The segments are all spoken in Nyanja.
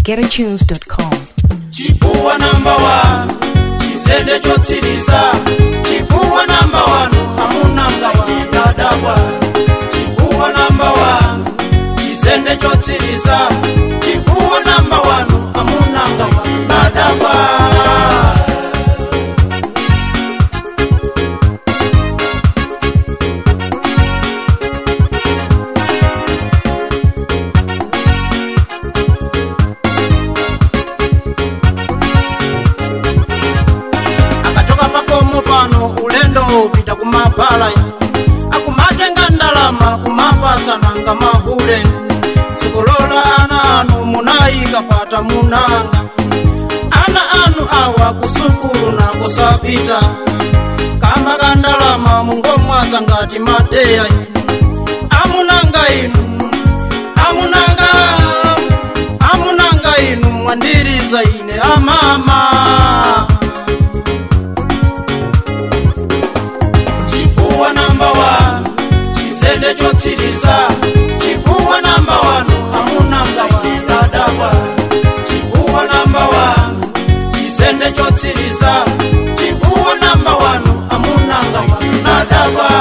www.getatunes.com. chipuwa namba wanu chizende chotsiriza chipuwa namba wanu amunanga wadadabwa chipuwa namba wanu chizende chotsiriza chipuwa namba wanu amunanga wadadabwa akachoka pakomo pano ulendo upita kumapala akumatenga ndalama kumapatsananga mahule dzikolola ana anu munayikapata munanga ana anu awa kusukulu nakosapita kamba ka ndalama mungomwaza ngati madeya amunanga inu amunanga amunanga inu mwandiriza ine amama chipuwa namba wanu chizende chotsiriza chipuwa namba wanu amunanga wadadabwa chipuwa namba wanu chizende chotsiriza chipuwa namba wanu amunanga wadadabwa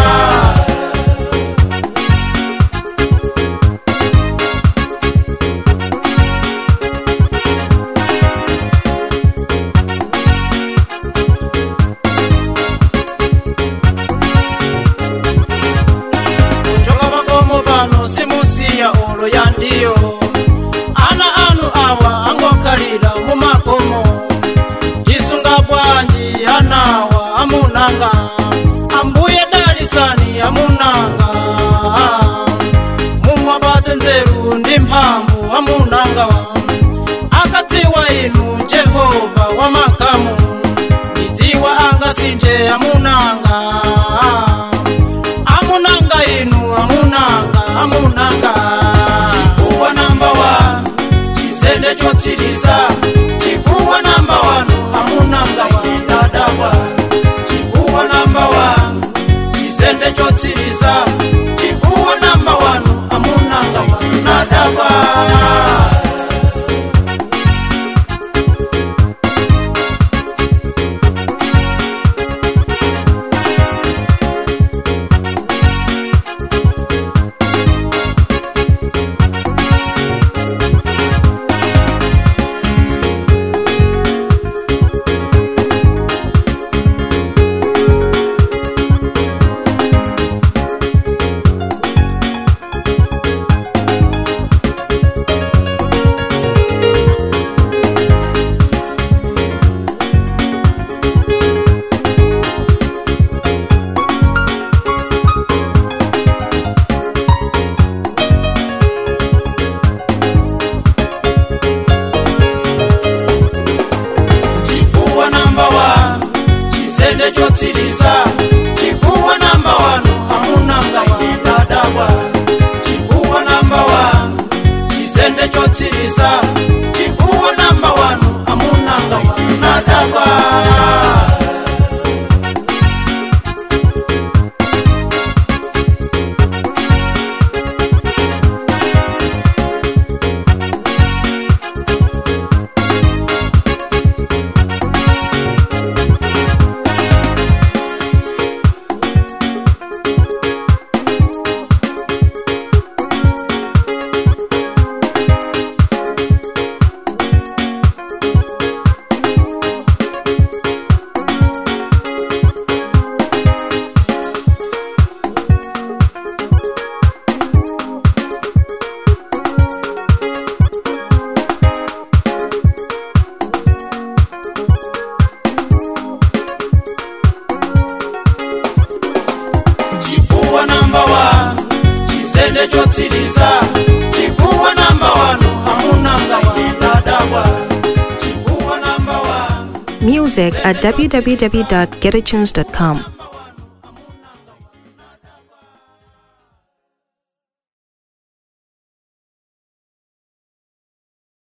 choka pakomo pano simusiya olo ya ndiyo ana anu awa angokhalira mumakomo tisunga bwanji anawa amunanga ambuye dalisani amunanga mumwapatse nzeru ndi mphamvu amunanga akadziwa inu jehova wamakamu ndidziwa angasinje amunanga amunanga inu amunanga amunanga chipuwa namba wanu chizende chotsiriza chipuwa namba wanu amunanga wadadabwa chipuwa namba wanu chizende chotsiriza chipuwa namba wanu amunanga wadadabwa chipuwa namba wanu chizende chotsiriza chipuwa namba wanu amunanga wadadabwa chipuwa namba wanu chizende chotsiriza chipuwa namba wanu amunanga wadadabwa chipuwa namba wanu chizende chotsiriza chipuwa namba wanu amunanga wadadabwa chipuwa namba wanu Music at www.getatunes.com.